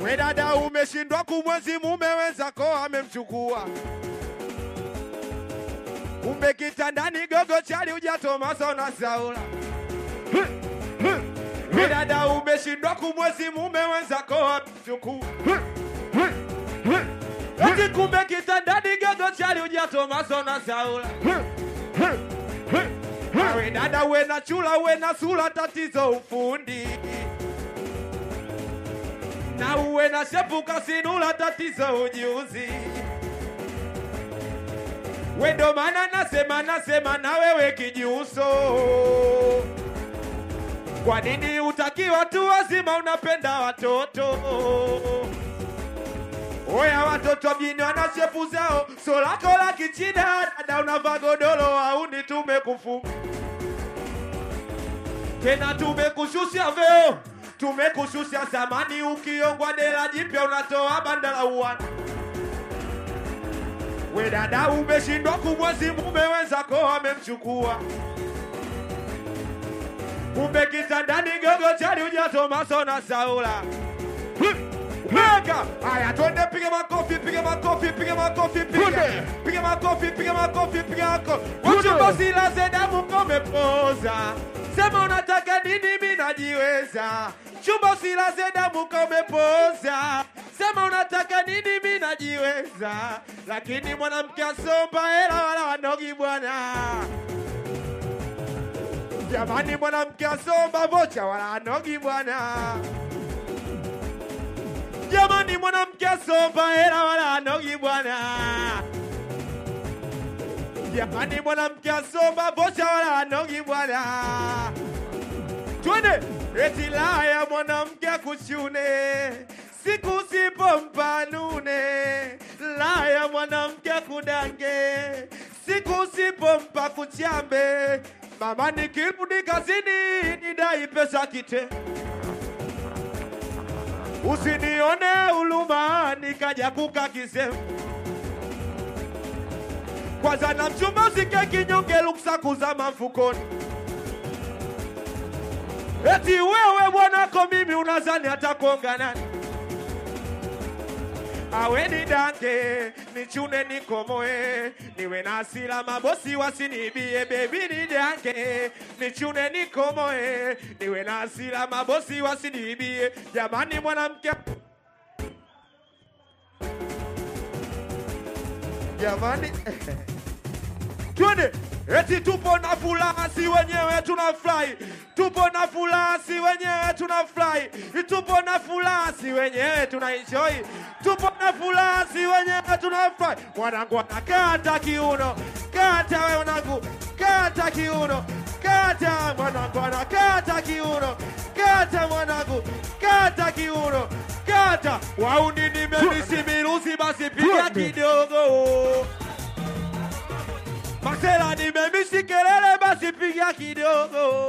We dada, umeshindwa kumwenzi mume wenzako amemchukua. Kumbe kitandani gogo chali hujatomaso na Saula. We dada, umeshindwa kumwenzi mume wenzako amemchukua. Eti kumbe kitandani gogo chali hujatomaso na Saula. We dada, we na chula, we na sula, tatizo ufundi na uwe na shepu kasinula, tatizo ujuzi. We ndo maana nasema nasema na wewe kijuso. Kwa nini utaki watu wazima, unapenda watoto? Oya, watoto mjini wana shepu zao, so lako la kichina, dada unavaa godoro, au ni tumekufunga tena tumekushusha veo, tumekushusha samani. Ukiongwa dela jipya unatoa banda la uwana. We dada, umeshindwa kumwezi mume wenzako amemchukua. Kumbe kitandani gogo chali hujatomaso na Saula. Mega! Haya, twende, piga makofi, piga makofi, piga makofi, piga piga makofi, piga makofi, piga makofi. Uchumba usilaze damu komepoza, sema unataka nini, mimi najiweza. Chumba usilaze damu komepoza, sema unataka nini, mimi najiweza. Lakini mwanamke asomba hela wala wanogi bwana. Jamani, mwanamke asomba vocha wala wanogi bwana. Jamani, mwanamke asomba hela wala anogi bwana. Jamani, mwanamke asomba vocha wala anogi bwana. Twende eti laya mwanamke akuchune siku sipompa nune, laya mwanamke akudange siku sipompa kuchambe. Mama nikirudi kazini nidai pesa kite Usinione uluma nikaja kuka kisemu. Kwanza na mchumba usike kinyonge luksa kuzama mfukoni. Eti wewe bwanako mimi unazani hata kuonga nani? Awe ni dange nichune nikomoe, niwe na hasira mabosi wasinibie. Bebi ni dange nichune nikomoe, niwe na hasira mabosi wasinibie. Jamani, mwanamke jamani, twende eti tupo na furaha, si wenyewe tunafurahi. Tupo na furaha, si wenyewe tunafurahi. Tupo na furaha, si wenyewe tunaenjoy. Tupo na furaha, si wenyewe tunafurahi. Mwanangu anakata kiuno, kata we mwanangu, kata kiuno, kata mwanangu anakata kiuno, kata mwanangu, kata kiuno, kata wauni nimemisi mirusi, basi piga kidogo. Masela nimemisi kelele, basi piga kidogo.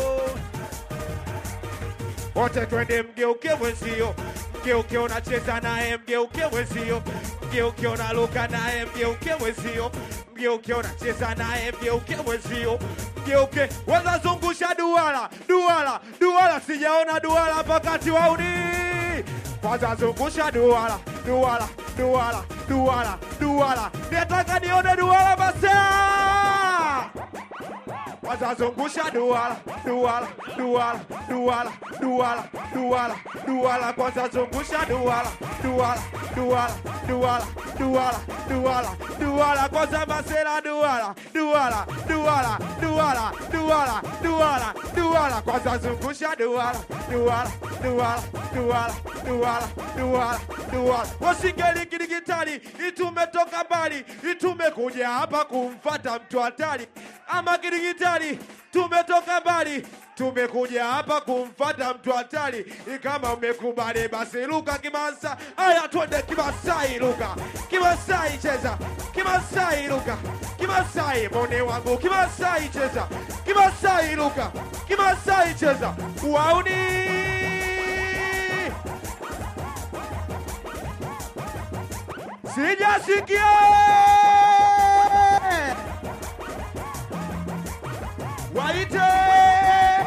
Wote twende, mgeuke mwenzio, mgeuke unacheza naye, mgeuke mwenzio, mgeuke unaluka naye, mgeuke mwenzio, mgeuke unacheza naye, mgeuke mwenzio, mgeuke wazazungusha duara, duara, duara, sijaona duara pakati wauni kwanza zungusha duara, duara, duara, duara, duara, nataka nione duara basa kwanza zungusha duara, duara, duara, duara, duara, duara, duara, kwanza zungusha duara, duara, duara, duara, duara, duara, duara, kwanza masela duara, duara, duara, duara, duara, duara, duara, kwanza zungusha duara, duara, duara, duara, duara, duara, duara. Wasingeli kidigitali, itumetoka mbali, itumekuja hapa kumfata mtu hatari, ama kidigitali tumetoka mbali tumekuja hapa kumfata mtu hatari. Kama umekubali basi luka Kimasa. Aya, twende Kimasai, luka Kimasai, cheza Kimasai, luka Kimasai, mone wangu Kimasai, cheza Kimasai, luka Kimasai, cheza wauni sijasikia waite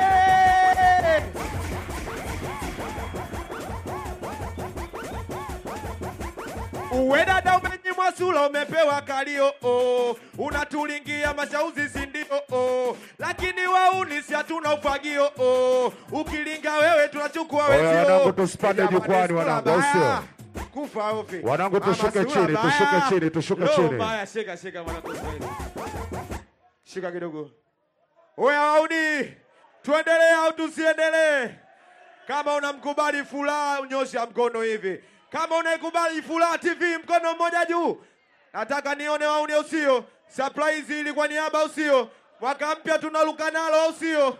uwe dada umenyimwa sula umepewa kalio oh. unatulingia mashauzi sindio oh. lakini waunisi hatuna ufagio oh. ukilinga wewe tunachukua Oya, wezio. wanangu, tusipande Jamani, jukwani, sura wanangu, au mbaya. sio? kufa ofi Wanangu, Mama, tushuke sura chini, mbaya. tushuke chini, tushuke Roho chini. mbaya, shika shika mwanangu Kiswahili. shika kidogo oya wauni tuendelee au tusiendelee kama unamkubali furaha unyosha mkono hivi kama unaikubali furaha tv mkono mmoja juu nataka nione wauni au sio surprise ili kwa niaba au sio mwaka mpya tunaluka nalo au sio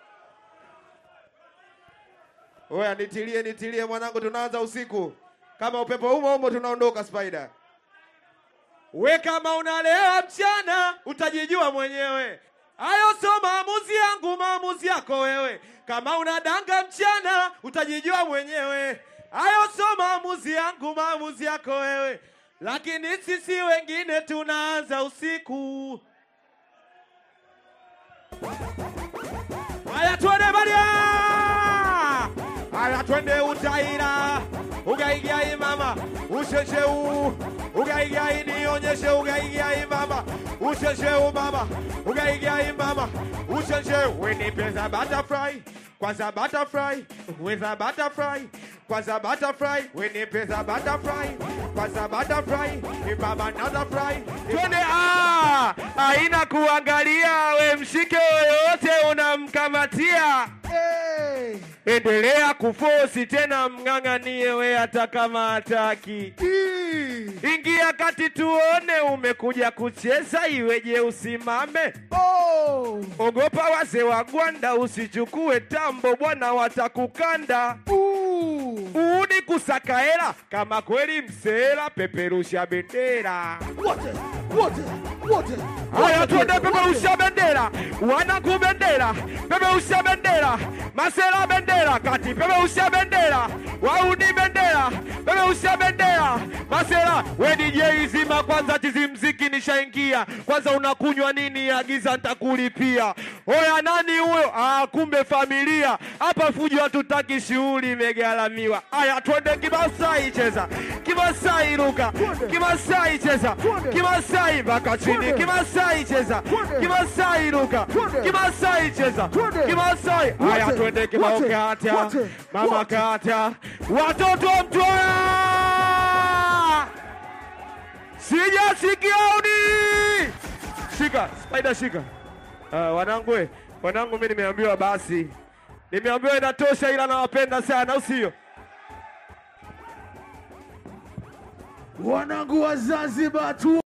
oya nitilie nitilie mwanangu tunaanza usiku kama upepo humo humo tunaondoka spider we kama unalewa mchana utajijua mwenyewe hayo sio maamuzi yangu maamuzi yako wewe kama unadanga mchana utajijua mwenyewe hayo sio maamuzi yangu maamuzi yako wewe lakini sisi wengine tunaanza usiku haya twende baria haya twende utaira ugaigai mama ushesheu ugaigai nionyeshe ugaigai mama ushesheu mama ugaigai mama ushesheu wenipeza butterfly kwanza butterfly weza butterfly kwanza butterfly wenipeza butterfly kwanza butterfly mama another fry twende ah haina kuangalia we mshike yoyote unamkamatia Hey. endelea kufosi tena mng'ang'anie we hata kama hataki ingia kati tuone umekuja kucheza iweje usimame Oh. ogopa wazee wa gwanda usichukue tambo bwana watakukanda Ooh. uuni kusaka hela kama kweli msela peperusha bendera Wote, wote, wote. haya tuende peperusha bendera wanaku bendera peperusha bendera masela bendera kati peperusha bendera wauni bendera peperusha bendera masela we DJ zima kwanza chizimziki nishaingia kwanza unakunywa nini agiza ntakulipia oya nani huyo ah, kumbe familia hapa fujo hatutaki shughuli imegalamiwa aya twende kimasai cheza kimasai ruka kimasai cheza kimasai mpaka chini kimasai cheza kimasai ruka kimasai cheza kimasai aya twende kibao kata mama kata watoto mtoya sijasikia uni shika spider shika uh, wanangu we, wanangu mi nimeambiwa basi nimeambiwa inatosha ila nawapenda sana au sio Wanangu wa Zanzibar tu